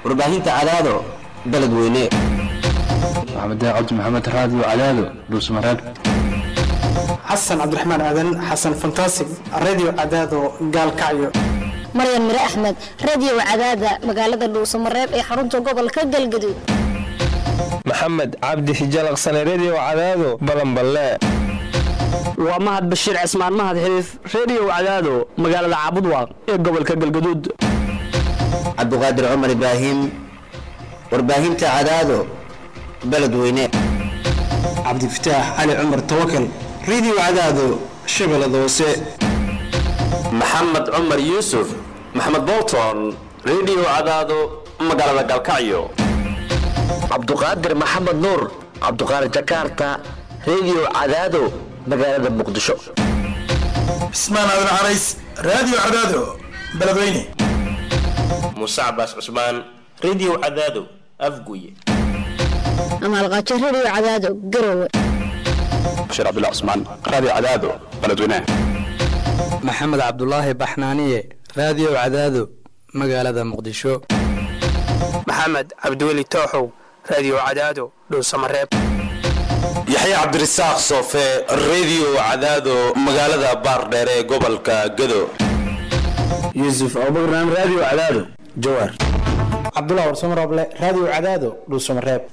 warbaahinta cadaado beledweyne maxamed cabdi maxamed raadiyo cadaado dhuusmareeb xasan cabdiraxmaan aadan xasan fantasig radio cadaado gaalkacyo maryan mire axmed radio cadaada magaalada dhuusamareeb ee xarunta gobolka galgaduud maxamed cabdi xijalaqsane redio cadaado balanballe waa mahad bashiir cismaan mahad xiriif redio cadaado magaalada caabudwaaq ee gobolka galgaduud cabdiqaadir cumar ibraahim warbaahinta cadaado beledweyne cabdifataax cali cumar tawakal radio cadaado shabeellada hoose maxamed cumar yuusuf maxamed bolton redio cadaado magaalada galkacyo cabduqaadir maxamed nuur cabduqaadir jakarta redio cadaado magaalada muqdisho cismaan aadan carays radio cadaado beledweyne muuse cabaas cusmaan redio cadaado afguye amaalqaajo radio cadaado garowe bashiir cabdullah cusmaan radio cadaado beledweyne maxamed cabdulaahi baxnaaniye radio cadaado magaalada muqdisho maxamed cabdiweli tooxow radio cadaado dhuusamareeb yaxya cabdirasaaq soofe redio cadaado magaalada baardheere ee gobolka gado yuusuf abubakran radio cadaado jawaar cabdullah warsamarooble radio cadaado dhuusamareeb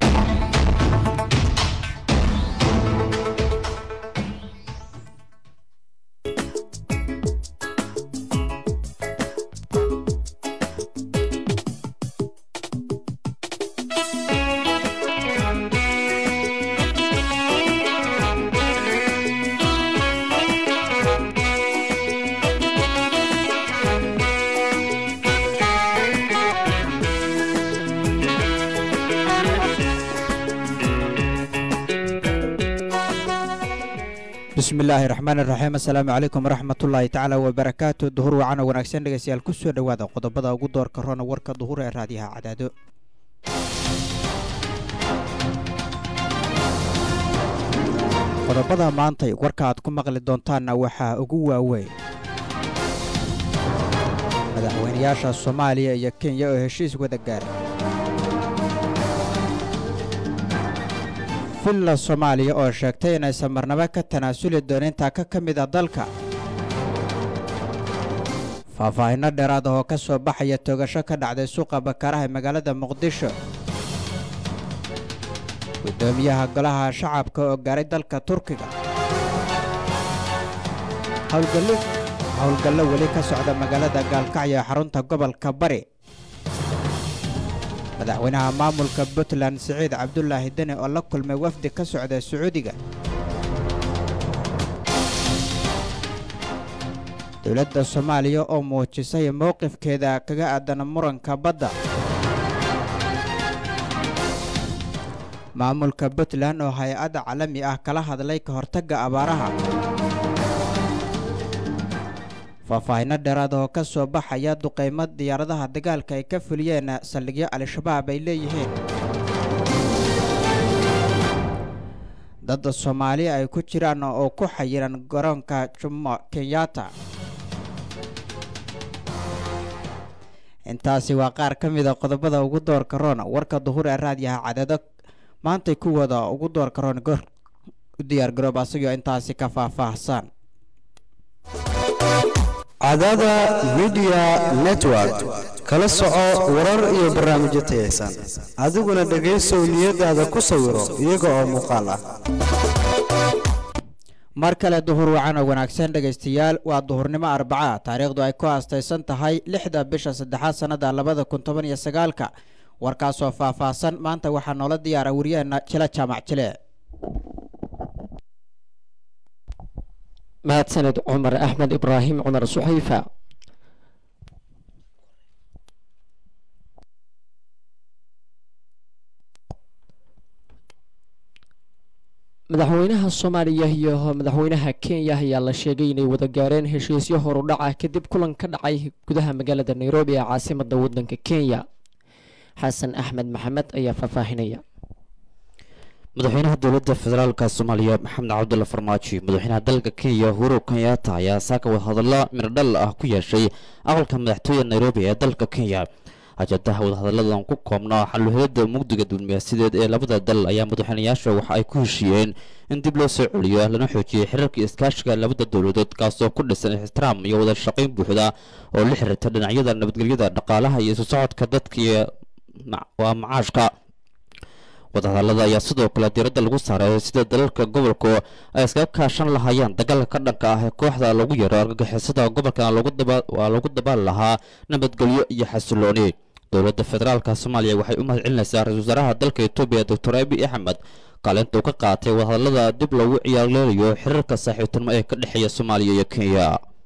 bismillaahi raxmaan iraxiim assalaamu calaykum waraxmatullaahi tacaala wabarakaatu duhur wacan oo wanaagsan dhegeystayaal ku soo dhowaada qodobada ugu doorka roona warka duhur ee raadiyaha cadaado qodobada maantay warka aad ku maqli doontaanna waxaa ugu waaweyn madaxweynayaasha soomaaliya iyo kenya oo heshiis wada gaaray villa soomaaliya oo sheegtay inaysan marnabo ka tanaasuli doonin taaka ka mid a dalka faahfaahinno dheeraad ah oo ka soo baxaya toogasho ka dhacday suuqa bakaaraha ee magaalada muqdisho guddoomiyaha golaha shacabka oo gaaray dalka turkiga howlgallo weli ka socda magaalada gaalkacyo ee xarunta gobolka bari madaxweynaha maamulka puntland siciid cabdulaahi deni oo la kulmay wafdi ka socda sacuudiga dowladda soomaaliya oo muujisay mowqifkeeda kaga aadan muranka badda maamulka puntland oo hay-adda caalami ah kala hadlay ka hortagga abaaraha faahfaahinno dheeraad oo ka soo baxaya duqaymo diyaaradaha dagaalka ay ka fuliyeen saldhigyo al-shabaab ay leeyihiin dadda soomaaliya ay ku jiraan oo ku xayiran garoonka jumo kenyatta intaasi waa qaar ka mida qodobada ugu doorka roon warka duhur ee raadiyaha cadado maantay kuwooda ugu doorka roon u diyaar garoob asagoo intaasi ka faahfaahsan cadaada midiya network kala soco warar iyo barnaamijyo tayaysan adiguna dhegaysow niyadaada ku sawiro iyaga oo muuqaal ah mar kale duhur wacan oo wanaagsan dhegaystayaal waa duhurnimo arbaca taariikhdu ay ku aastaysan tahay lixda bisha saddexaad sannada labada kun toban iyo sagaalka warkaasoo faahfaahsan maanta waxaa noola diyaara wariyaheenna jila jaamac jile mahadsaned cumar axmed ibraahim cumar suxayfa madaxweynaha soomaaliya iyo madaxweynaha kenya ayaa la sheegay inay wada gaareen heshiisyo horudhaca kadib kulan ka dhacay gudaha magaalada nairobi ee caasimada wadanka kenya xasan axmed maxamed ayaa faahfaahinaya madaxweynaha dowladda federaalka soomaaliya maxamed cabdulla farmaajo madaxweynaha dalka kenya uhuru kenyatta ayaa saaka wadahadallo miradhal ah ku yeeshay aqalka madaxtooyada nairobi ee dalka kenya ajadaha wadahadalladan ku koobnaa xaluhelada mugdiga diblomaasiyadeed ee labada dal ayaa madaxweynayaasha waxa ay ku heshiiyeen in dib loo soo celiyo lana xoojiyey xiriirka iskaashiga labada dowladood kaasoo ku dhisan ixtiraam iyo wada shaqayn buuxda oo la xiriirta dhinacyada nabadgelyada dhaqaalaha iyo isu socodka dadka iyo waa macaashka wadahadallada ayaa sidoo kale diiradda lagu saaray sida dalalka gobolku ay iskaga kaashan lahaayeen dagaalka ka dhanka ah ee kooxda lagu yaro argagixisada gobolkana waa lagu dabaali lahaa nabadgelyo iyo xasilooni dowladda federaalka soomaaliya waxay u mahad celinaysaa ra-isul wasaaraha dalka etoobiya doctor abi axmed kaalinta uu ka qaatay wadahadallada dib loogu ciyaarleelayo xiriirka saaxiibtinimo ee ka dhexeeya soomaaliya iyo kenya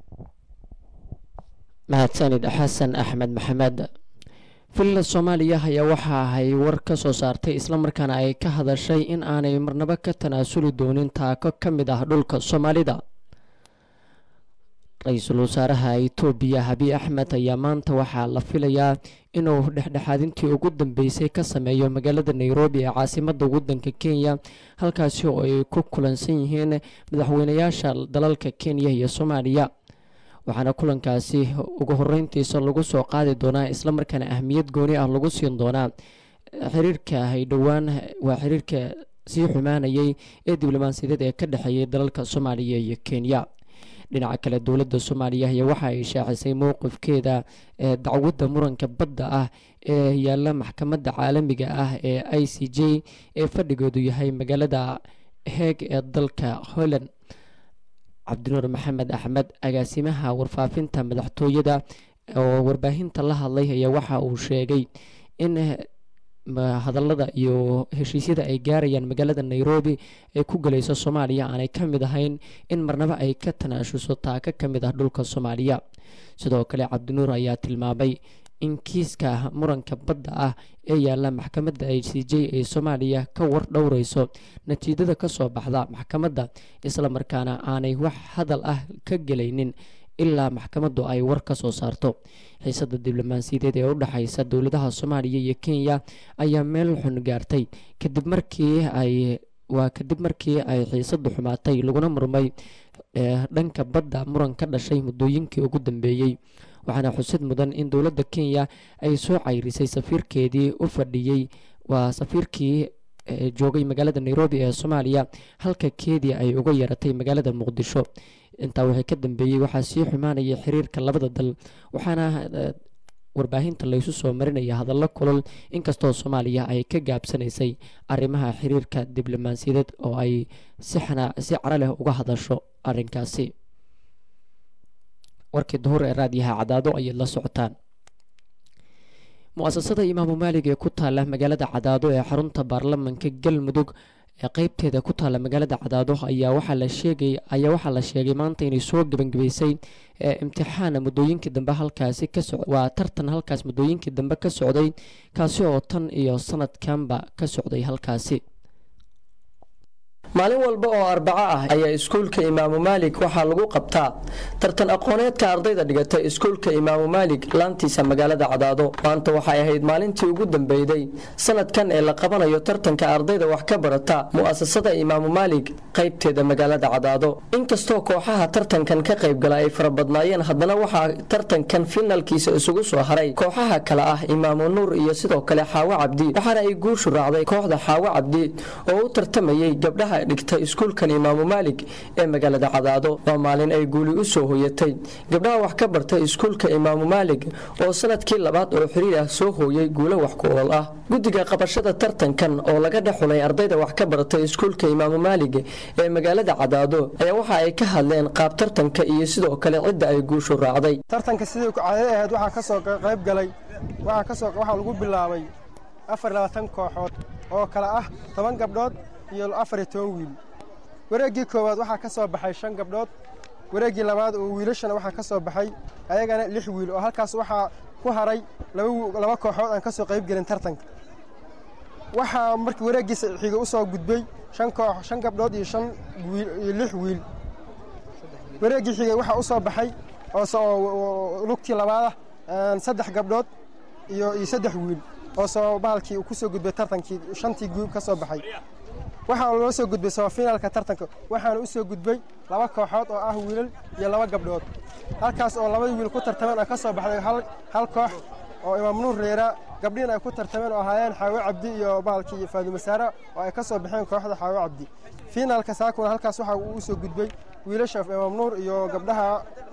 mahadsanid xasan axmed maxamed villa soomaaliya ayaa waxa ay war ka soo saartay islamarkaana ay ka hadashay in aanay marnabo ka tanaasuli doonin taako ka mid ah dhulka soomaalida ra-iisul wasaaraha itoobiya habi axmed ayaa maanta waxaa la filayaa inuu dhexdhexaadintii ugu dambeysay ka sameeyo magaalada nairobi ee caasimada wadanka kenya halkaasi oo ay ku kulansan yihiin madaxweynayaasha dalalka kenya iyo soomaaliya waxaana kulankaasi ugu horeyntiisa lagu soo qaadi doonaa islamarkaana ahmiyad gooni ah lagu siin doonaa xiriirka ay dhowaan waa xiriirka sii xumaanayay ee diblomaasiyadeed ee ka dhexeeyay dalalka soomaaliya iyo kenya dhinaca kale dowladda soomaaliya ayaa waxa ay shaacisay mowqifkeeda ee dacwadda muranka badda ah ee yaalla maxkamadda caalamiga ah ee i c j ee fadhigoodu yahay magaalada heeg ee dalka holland cabdinuur maxamed axmed agaasimaha warfaafinta madaxtooyada oo warbaahinta la hadlay ayaa waxa uu sheegay in hadallada iyo heshiisyada ay gaarayaan magaalada nairobi ee ku galayso soomaaliya aanay ka mid ahayn in marnabo ay ka tanaashuso taaka ka mid ah dhulka soomaaliya sidoo kale cabdinuur ayaa tilmaamay in kiiska muranka badda ah ee yaalla maxkamadda i c j ee soomaaliya ka war dhowreyso natiijada ka soo baxda maxkamadda islamarkaana aanay wax hadal ah ka gelaynin ilaa maxkamaddu ay war ka soo saarto xiisada diblomaasiyadeed ee u dhexaysa dowladaha soomaaliya iyo kenya ayaa meel xun gaartay kadib markii ay waa kadib markii ay xiisadu xumaatay laguna murmay dhanka badda muran ka dhashay muddooyinkii ugu dambeeyey waxaana xusid mudan in dowladda kenya ay soo cayrisay safiirkeedii u fadhiyey waa safiirkii joogay magaalada nairobi ee soomaaliya halka keedii ay uga yaratay magaalada muqdisho intaa wixii ka dambeeyey waxaa sii xumaanaya xiriirka labada dal waxaana warbaahinta laysu soo marinaya hadallo kulol inkastoo soomaaliya ay ka gaabsanaysay arrimaha xiriirka diblomaasiyadeed oo ay si caro leh uga hadasho arrinkaasi warkii duhur ee raadiyaha cadaado ayaad la socotaan mu-asasada imaamu maalig ee ku taala magaalada cadaado ee xarunta baarlamanka galmudug ee qeybteeda ku taala magaalada cadaado ayaa waxaa la sheegay ayaa waxaa la sheegay maanta inay soo gebangebaysay imtixaana muddooyinkii dambe halkaasi ka soc waa tartan halkaas muddooyinkii dambe ka socday kaasi oo tan iyo sanadkanba ka socday halkaasi maalin walba oo arbaco ah ayaa iskuulka imaamu maalik waxaa lagu qabtaa tartan aqooneedka ardayda dhigata iskuulka imaamu maalik laantiisa magaalada cadaado maanta waxay ahayd maalintii ugu dambeyday sanadkan ee la qabanayo tartanka ardayda wax ka barata mu'asasada imaamu maalik qaybteeda magaalada cadaado inkastoo kooxaha tartankan ka qaybgala ay farabadnaayeen haddana waxaa tartankan finalkiisa isugu soo haray kooxaha kale ah imaamu nuur iyo sidoo kale xaawo cabdi waxaana ay guushu raacday kooxda xaawo cabdi oo u tartamayay gabdhaha dhigta iskuulkan imaamu maalik ee magaalada cadaado waa maalin ay guuli u soo hoyatay gabdhaha wax ka barta iskuulka imaamu maalik oo sanadkii labaad oo xiriir ah soo hooyay guulo wax ku ool ah guddiga qabashada tartankan oo laga dhexulay ardayda wax ka barata iskuulka imaamu maalik ee magaalada cadaado ayaa waxa ay ka hadleen qaab tartanka iyo sidoo kale cidda ay guushu raacday tartanka sidii caadada ahayd waxaa ka soo qayb galay waxaa ka soo waxaa lagu bilaabay afar labaatan kooxood oo kale ah toban gabdhood iyo afar iyo toban wiil wareeggii koowaad waxaa ka soo baxay shan gabdhood wareeggii labaad oo wiilashana waxaa ka soo baxay ayagana lix wiil oo halkaas waxaa ku haray laba kooxood aan ka soo qayb gelin tartanka waxaa markii wareeggiisa xiga u soo gudbay shan koox shan gabdhood iyo shan wiil iyo lix wiil wareeggii xigay waxaa u soo baxay oo lugtii labaadah saddex gabdhood iyo iyo saddex wiil oo soo bahalkii uu ku soo gudbay tartankii shantii guub ka soo baxay waxaa loo soo gudbay soofinaalka tartanka waxaana u soo gudbay laba kooxood oo ah wiilal iyo laba gabdhood halkaas oo labadii wiil ku tartameen oo ka soo baxday hal koox oo imaam nuur reera gabdhihin ay ku tartameen oo ahaayeen xaawo cabdi iyo bahalkii iyo faadumo saara oo ay ka soo baxeen kooxda xaawo cabdi fiinaalka saakuna halkaas waxa uu u soo gudbay wiilasha imaam nuur iyo gabdhaha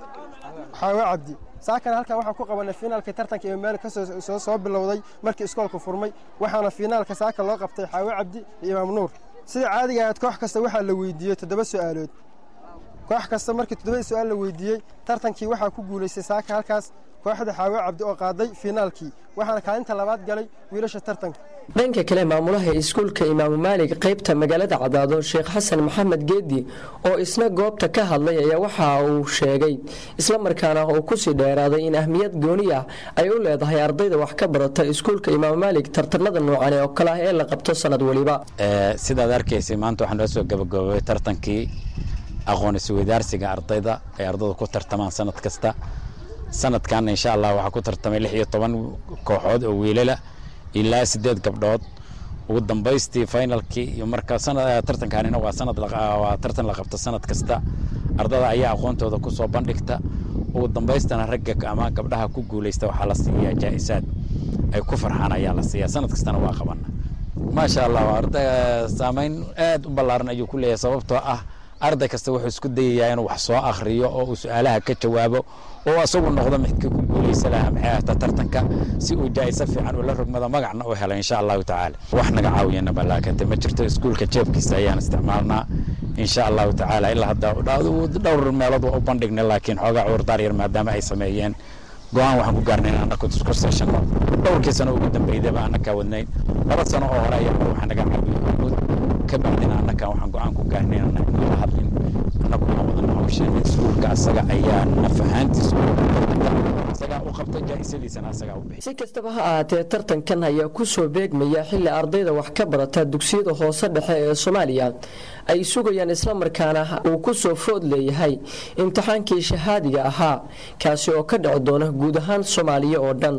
xaawo cabdi saakana halkan waxaa ku qabanay fiinaalkii tartanka imaam maalik ka soo soo bilowday markii iskoolku furmay waxaana fiinaalka saaka loo qabtay xaawo cabdi iyo imaam nuur sida caadiga ahayd koox kasta waxaa la weydiiyey toddoba su'aalood koox kasta markii toddobadii su'aal la weydiiyey tartankii waxaa ku guulaystay saaka halkaas kooxda xaawo cabdi oo qaaday fiinaalkii waxaana kaalinta labaad galay wiilasha tartanka dhanka kale maamulaha iskuulka imaamu maalig qaybta magaalada cadaado sheekh xasan maxamed geedi oo isna goobta ka hadlay ayaa waxa uu sheegay islamarkaana uu kusii dheeraaday in ahmiyad gooni ah ay u leedahay ardayda wax ka barata iskuulka imaamu maalig tartanada noocan oo kale ah ee la qabto sanad waliba sidaad arkaysay maanta waxaa noo soo gabagaboobay tartankii aqoon isweydaarsiga ardayda ay ardaydu ku tartamaan sanad kasta sanadkan insha allah waxaa ku tartamay lix iyo toban kooxood oo wiilala ilaa sideed gabdhood ugu dambaystii finalkii iyo marka tartankaanina waa sanad waa tartan la qabto sanad kasta ardada ayaa aqoontooda ku soo bandhigta ugu dambaystana ragga ama gabdhaha ku guulaysta waxaa la siiyaa jaa'isaad ay ku farxaan ayaa la siiyaa sanad kastana waa qabana maasha allah arday saameyn aad u ballaaran ayuu ku leeyahay sababtoo ah arday kasta wuxuu isku dayayaa inuu wax soo akhriyo oo uu su-aalaha ka jawaabo oo asagu noqdo midka ku guulaysa lahaa maxay ahta tartanka si uu jaa'iso fiican ula rogmado magacna u helo insha allahu tacaala wax naga caawiyana balaakate ma jirto iskuulka jeebkiisa ayaan isticmaalnaa insha allahu tacaala ilaa hadda dhowr meelood waa u bandhignay laakiin xoogaa cudurdaar yar maadaama ay sameeyeen go-aan waxaan ku gaarnay in annaku isku seeshano dhowrkii sano ugu dambeydaba annakaa wadnayn laba sano oo hore ayaa waxaa naga caawiyey ka bacdina annakan waxaan go-aan ku gaarnay in la hadlin annagu aan wadana hawsheena iskuulka asaga ayaa nafahaantiisa isagaa u qabta jaa-isadiisana asagaa u bixi si kastaba ha ahaatee tartankan ayaa ku soo beegmaya xilli ardayda wax ka barata dugsiyada hoose dhexe ee soomaaliya ay sugayaan islamarkaana uu ku soo food leeyahay imtixaankii shahaadiga ahaa kaasi oo ka dhici doona guud ahaan soomaaliya oo dhan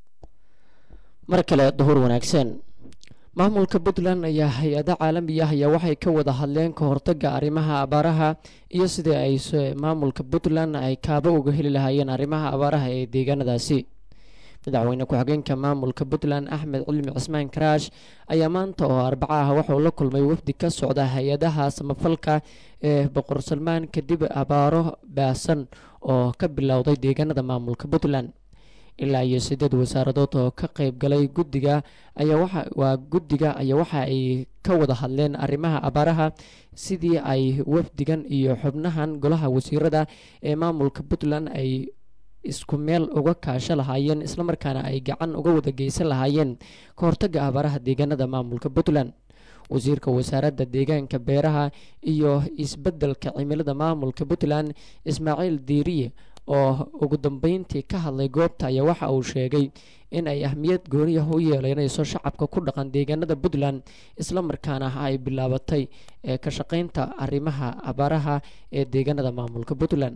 mar kale duhur wanaagsan maamulka puntland ayaa hay-ada caalami ah ayaa waxay ka wada hadleen ka hortaga arrimaha abaaraha iyo sidii ay maamulka puntland ay kaabo uga heli lahaayeen arrimaha abaaraha ee deegaanadaasi madaxweyne ku-xigeenka maamulka puntland axmed cilmi cismaan karaash ayaa maanta oo arbaco ah waxauu la kulmay wafdi ka socda hay-adaha samafalka ee boqor salmaan kadib abaaro baasan oo ka bilowday deegaanada maamulka puntland ilaa iyo sideed wasaaradood oo ka qayb galay guddiga ayaa waxa waa guddiga ayaa waxa ay ka wada hadleen arrimaha abaaraha sidii ay wafdigan iyo xubnahan golaha wasiirada ee maamulka puntland ay isku meel uga kaasho lahaayeen islamarkaana ay gacan uga wada geysan lahaayeen ka hortaga abaaraha deegaanada maamulka puntland wasiirka wasaaradda deegaanka beeraha iyo isbeddelka cimilada maamulka puntland ismaaciil diiriye oo ugu dambeyntii ka hadlay goobta ayaa waxa uu sheegay in ay ahmiyad gooniyah u yeelanayso shacabka ku dhaqan deegaanada puntland islamarkaana ay bilaabatay ee ka shaqeynta arrimaha abaaraha ee deegaanada maamulka puntland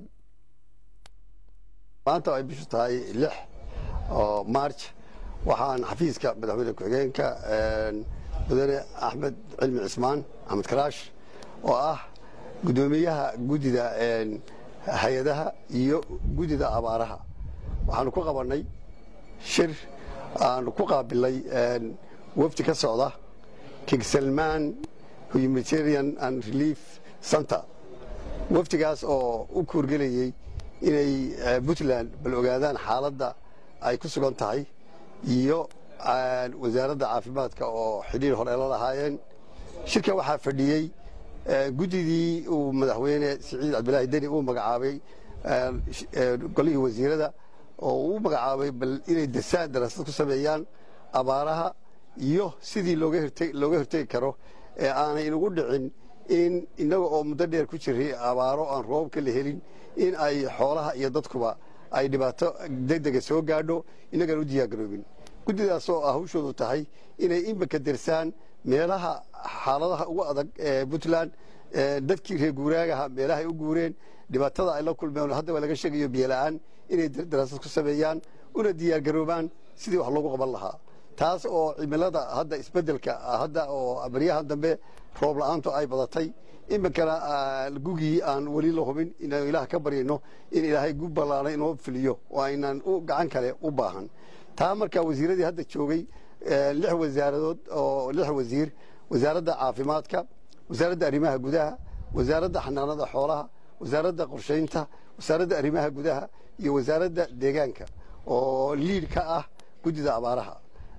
maanta ay bishu tahay lix oo march waxaan xafiiska madaxweyne ku-xigeenka mudane axmed cilmi cismaan axmed karaash oo ah guddoomiyaha guddida hay-adaha iyo guddida abaaraha waxaanu ku qabannay shir aanu ku qaabilay wafdi ka socda king salman humanitarian and relief center wafdigaas oo u kuurgelayey inay puntland bal ogaadaan xaaladda ay ku sugan tahay iyo wasaaradda caafimaadka oo xidhiir hore la lahaayeen shirka waxaa fadhiyey guddidii uu madaxweyne siciid cabdilaahi deni uu magacaabay golihii wasiirada oo uu magacaabay bal inay dasaan daraasad ku sameeyaan abaaraha iyo sidii looga hortegi karo ee aanay inugu dhicin in innaga oo muddo dheer ku jiray abaaro aan roobka la helin in ay xoolaha iyo dadkuba ay dhibaato degdega soo gaadho innagaan u diyaargaroobin guddidaasoo ah hawshoodu tahay inay imika dirsaan meelaha xaaladaha ugu adag ee puntland dadkii reer guuraagaha meelahay u guureen dhibaatada ay la kulmeen haddaba laga sheegayo biyola'aan inay daraasad ku sameeyaan una diyaargaroobaan sidii wax loogu qaban lahaa taas oo cimilada hadda isbeddelka hadda oo baryahan dambe roob la'aantu ay badatay iminkana gugii aan weli la hubin inaanu ilaah ka baryayno in ilaahay gu ballaanay inoo filiyo oo aynaan u gacan kale u baahan taa markaa wasiiradii hadda joogay lix wasaaradood oo lix wasiir wasaaradda caafimaadka wasaaradda arrimaha gudaha wasaaradda xanaanada xoolaha wasaaradda qorshaynta wasaaradda arrimaha gudaha iyo wasaaradda deegaanka oo liid ka ah guddida abaaraha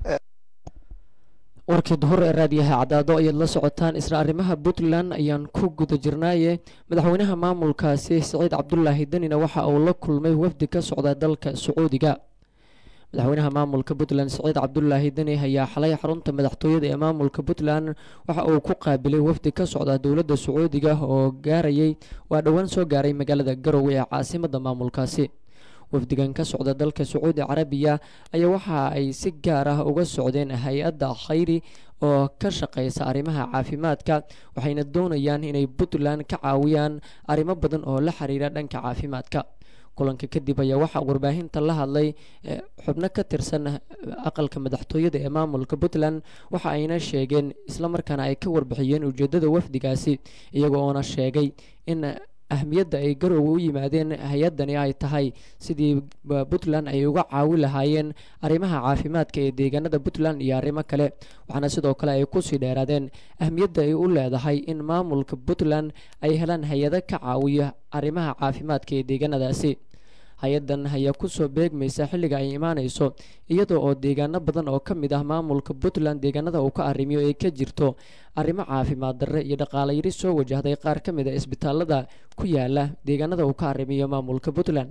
warkii duhur ee raadiyaha caddaado ayaad la socotaan isla arrimaha puntland ayaan ku guda jirnaaye madaxweynaha maamulkaasi siciid cabdulaahi denina waxa uu la kulmay wafdi ka socda dalka sacuudiga madaxweynaha maamulka puntland siciid cabdulaahi deni ayaa xalay xarunta madaxtooyada ee maamulka puntland waxa uu ku qaabilay wafdi ka socda dowladda sacuudiga oo gaarayay waa dhowaan soo gaaray magaalada garowe ee caasimadda maamulkaasi wafdigan ka socda dalka sacuudi carabiya ayaa waxa ay si gaar ah uga socdeen hay-adda khayri oo ka shaqeysa arrimaha caafimaadka waxayna doonayaan inay puntland ka caawiyaan arrimo badan oo la xiriira dhanka caafimaadka kulanka kadib ayaa waxaa warbaahinta la hadlay xubno ka tirsan aqalka madaxtooyada ee maamulka puntland waxa ayna sheegeen islamarkaana ay ka warbixiyeen ujeedada wafdigaasi iyaga oona sheegay in ahmiyadda ay garoowe u yimaadeen hay-addani ay tahay sidii puntland ay uga caawi lahaayeen arrimaha caafimaadka ee deegaanada puntland iyo arrimo kale waxaana sidoo kale ay kusii dheeraadeen ahmiyadda ay u leedahay in maamulka puntland ay helaan hay-ado ka caawiya arrimaha caafimaadka ee deegaanadaasi hay-addan ayaa kusoo beegmaysa xilliga ay imaanayso iyadoo oo deegaano badan oo ka mid ah maamulka puntland deegaanada uu ka arrimiyo ay ka jirto arrimo caafimaad darre iyo dhaqaale yari soo wajahday qaar ka mid a isbitaalada ku yaala deegaanada uu ka arrimiyo maamulka puntland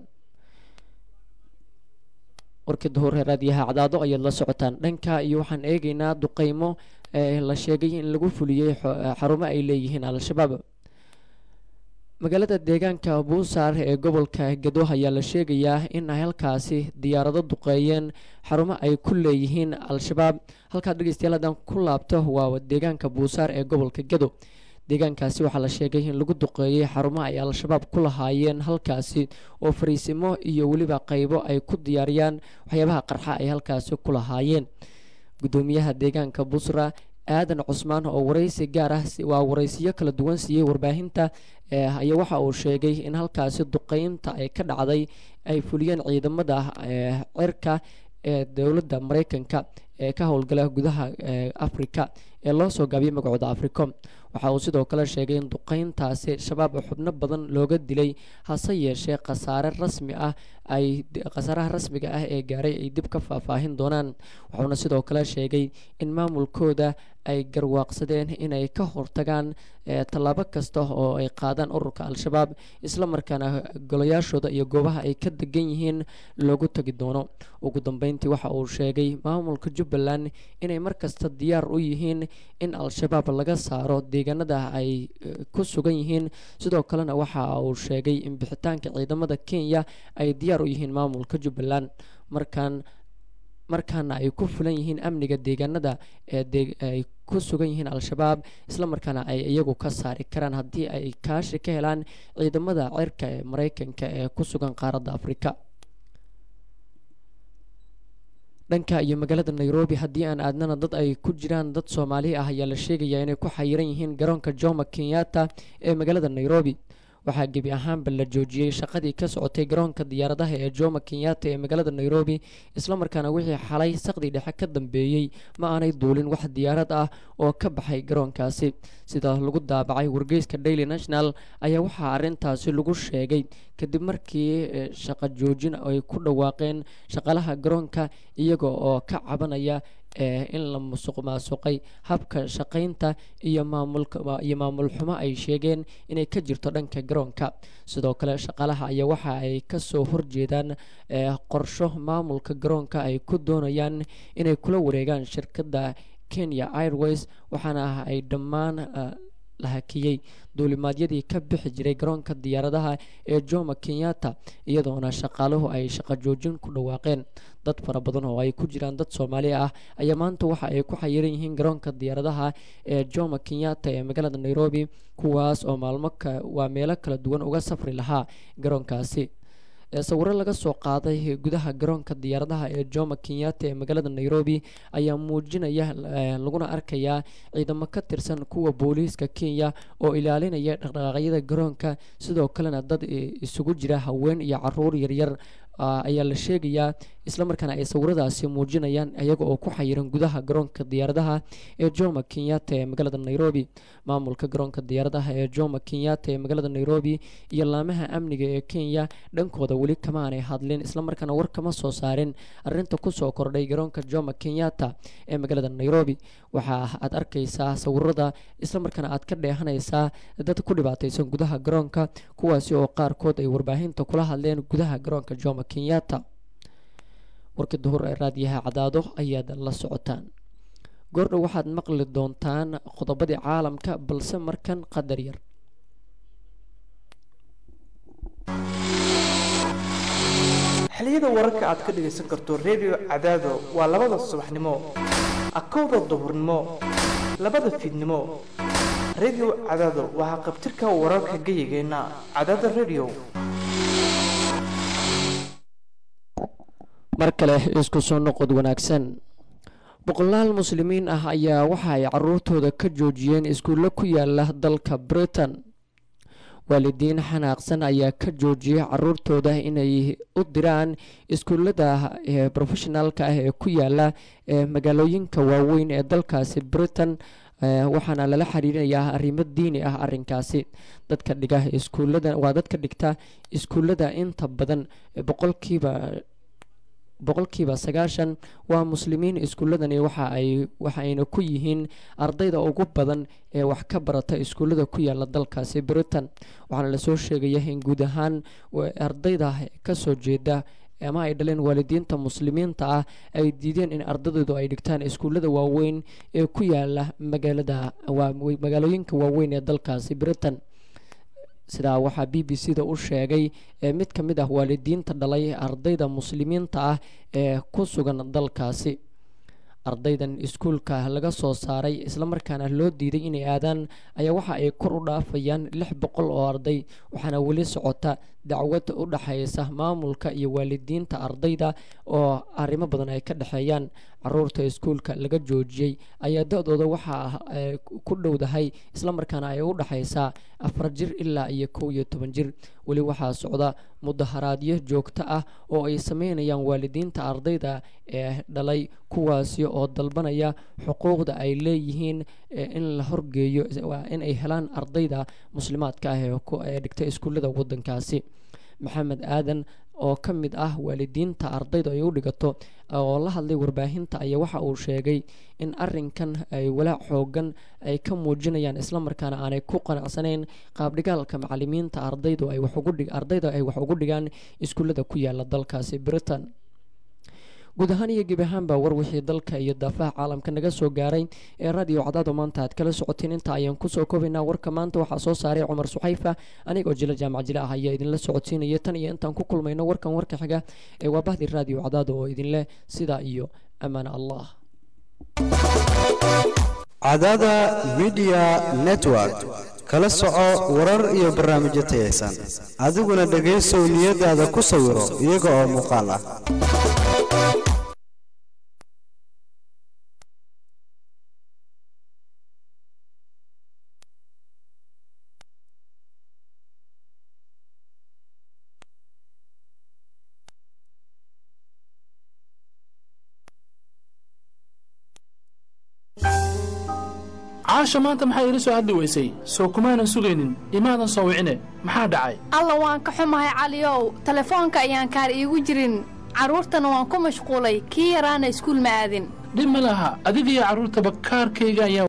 warkii duhur ee raadiyaha cadaado ayaad la socotaan dhanka iyo waxaan eegaynaa duqeymo ee la sheegay in lagu fuliyey xarumo ay leeyihiin al-shabaab magaalada deegaanka buusaar ee gobolka gado ayaa la sheegayaa in ay halkaasi diyaarado duqeeyeen xarumo ay ku leeyihiin al-shabaab halkaad dhegeystayaal haddaan ku laabto waa deegaanka buusaar ee gobolka gado deegaankaasi waxaa la sheegay in lagu duqeeyey xarumo ay al-shabaab ku lahaayeen halkaasi oo fariisimo iyo weliba qaybo ay ku diyaariyaan waxyaabaha qarxa ay halkaasi ku lahaayeen gudoomiyaha deegaanka busra aadan cusmaan oo waraysi gaar ah waa waraysiyo kala duwan siiyey warbaahinta ayaa waxa uu sheegay in halkaasi duqeynta ay ka dhacday ay fuliyeen ciidamada cirka ee dowladda mareykanka ee ka howlgala gudaha africa ee loo soo gaabiyay magacooda africom waxa uu sidoo kale sheegay in duqeyntaasi shabaab xubno badan looga dilay hase yeeshee khasaare rasmi ah ay khasaaraha rasmiga ah ee gaaray ay dib ka faahfaahin doonaan wuxuuna sidoo kale sheegay in maamulkooda ay garwaaqsadeen inay ka hortagaan tallaabo kasta oo ay qaadaan ururka al-shabaab islamarkaana golayaashooda iyo goobaha ay ka degan yihiin loogu tagi doono ugu dambeyntii waxa uu sheegay maamulka jubbaland inay markasta diyaar u yihiin in al-shabaab laga saaro deegaanada ay ku sugan yihiin sidoo kalena waxa uu sheegay in bixitaanka ciidamada kenya ay diyaar u yihiin maamulka jubbaland markaan markaana ay ku fulan yihiin amniga deegaanada eeay ku sugan yihiin al-shabaab islamarkaana ay iyagu ka saari karaan haddii ay kaashi ka helaan ciidamada cirka ee mareykanka ee ku sugan qaaradda afrika dhanka iyo magaalada nairobi haddii aan aadnana dad ay ku jiraan dad soomaali ah ayaa la sheegayaa inay ku xayiran yihiin garoonka jomo kenyatta ee magaalada nairobi waxaa gebi ahaanba la joojiyey shaqadii ka socotay garoonka diyaaradaha ee jomo kenyatta ee magaalada nairobi islamarkaana wixii xalay saqdii dhexe ka dambeeyey ma aanay duulin wax diyaarad ah oo ka baxay garoonkaasi sida lagu daabacay wargeyska daily national ayaa waxaa arintaasi lagu sheegay kadib markii shaqo joojin ay ku dhawaaqeen shaqalaha garoonka iyaga oo ka cabanaya in la musuq maasuqay habka shaqaynta iyo maamulaiyo maamul xumo ay sheegeen inay ka jirto dhanka garoonka sidoo kale shaqalaha ayaa waxa ay kasoo horjeedaan qorsho maamulka garoonka ay ku doonayaan inay kula wareegaan shirkadda kenya airways waxaana ay dhammaan la hakiyey duulimaadyadii ka bixi jiray garoonka diyaaradaha ee jomo kenyatta iyadoona shaqaaluhu ay shaqo joojin ku dhawaaqeen dad fara badan oo ay ku jiraan dad soomaali ah ayaa maanta waxa ay ku xayiran yihiin garoonka diyaaradaha ee jomo kenyatta ee magaalada nairobi kuwaas oo maalmo waa meelo kala duwan uga safri lahaa garoonkaasi sawiro laga soo qaaday gudaha garoonka diyaaradaha ee jomo kenyatta ee magaalada nairobi ayaa muujinaya laguna arkayaa ciidamo ka tirsan kuwa booliiska kenya oo ilaalinaya dhaqdhaqaaqyada garoonka sidoo kalena dad isugu jira haween iyo caruur yaryar ayaa la sheegayaa islamarkaana ay sawiradaasi muujinayaan iyaga oo ku xayiran gudaha garoonka diyaaradaha ee jomo kenyatta ee magaalada nairobi maamulka garoonka diyaaradaha ee jomo kenyatta ee magaalada nairobi iyo laamaha amniga ee kenya dhankooda weli kama aanay hadlin islamarkaana war kama soo saarin arinta kusoo kordhay garoonka jomo kenyatta ee magaalada nairobi waxa aad arkaysaa sawirada islamarkaana aad ka dheehanaysaa dad ku dhibaataysan gudaha garoonka kuwaasi oo qaarkood ay warbaahinta kula hadleen gudaha garoonka jomo kenyatta warkii duhur ee raadiyaha cadaado ayaad la socotaan goordhow waxaad maqli doontaan qodobadii caalamka balse markan qadar yar xiliyada wararka aad ka dhagaysan karto redio cadaado waa labada subaxnimo akowda duhurnimo labada fiidnimo redio cadaado waa haqabtirka wararka gayigeenna cadaada redio mar kale isku soo noqod wanaagsan boqolaal muslimiin ah ayaa waxa ay caruurtooda ka joojiyeen iskuulle ku yaala dalka britain waalidiin xanaaqsan ayaa ka joojiyay caruurtooda inay u diraan iskuullada ee professionaalka ah ee ku yaala ee magaalooyinka waaweyn ee dalkaasi britain waxaana lala xiriirinayaa arrimo diini ah arinkaasi dadka dhiga iskuullada waa dadka dhigta iskuullada inta badan boqolkiiba boqolkiiba sagaashan waa muslimiin iskuulladani waxa ay waxa ayna ku yihiin ardayda ugu badan ee wax ka barata iskuullada ku yaala dalkaasi britain waxaana lasoo sheegaya in guud ahaan ardayda kasoo jeeda ama ay dhaleen waalidiinta muslimiinta ah ay diideen in ardadoodu ay dhigtaan iskuullada waaweyn ee ku yaala magaalada magaalooyinka waaweyn ee dalkaasi britain sidaa waxaa b b c da u sheegay mid ka mid ah waalidiinta dhalay ardayda muslimiinta ah ee ku sugan dalkaasi ardaydan iskuulka laga soo saaray islamarkaana loo diiday inay aadaan ayaa waxa ay kor u dhaafayaan lix boqol oo arday waxaana weli socota dacwad u dhexaysa maamulka iyo waalidiinta ardayda oo arrimo badan ay ka dhexeeyaan caruurta iskuulka laga joojiyey ayaa da-dooda waxaa ku dhowdahay islamarkaana ay u dhexaysaa afar jir ilaa iyo kow iyo toban jir weli waxaa socda mudaharaadyo joogto ah oo ay sameynayaan waalidiinta ardayda ee dhalay kuwaasi oo dalbanaya xuquuqda ay leeyihiin in la horgeeyo in ay helaan ardayda muslimaadka ah ee dhigta iskuullada wadankaasi maxamed aadan oo ka mid ah waalidiinta ardayda ay u dhigato oo la hadlay warbaahinta ayaa waxa uu sheegay in arinkan ay walaac xoogan ay ka muujinayaan islamarkaana aanay ku qanacsanayn qaabdhigaalka macalimiinta ardaydu ay ardayda ay wax ugu dhigaan iskuullada ku yaala dalkaasi britain guud ahaan iyo gebi ahaanba war wixii dalka iyo daafaha caalamka naga soo gaaray ee radio cadaado maanta aad kala socoteen inta ayaan kusoo koobaynaa warka maanta waxaa soo saaray cumar suxayfa anigoo jila jaamac jile ah ayaa idinla socodsiinaya tan iyo intaan ku kulmayno warkan warka xiga ee waa bahdi radio cadaado oo idinleh sidaa iyo ammaana allah cadaada midiya network kala soco warar iyo barnaamijyo tayaysan adiguna dhegaysow niyadaada ku sawiro iyaga oo muuqaal ah caasha maanta maxaa iila soo hadli weysay soo kumaanan sugaynin imaadan soo wicine maxaa dhacay alla waan ka xumahay caliyow telefoonka ayaan kaar iigu jirin carruurtana waan ku mashquulay kii yaraana iskuul ma aadin dhib ma laha adiga iyo carruurtaba kaarkayga ayaa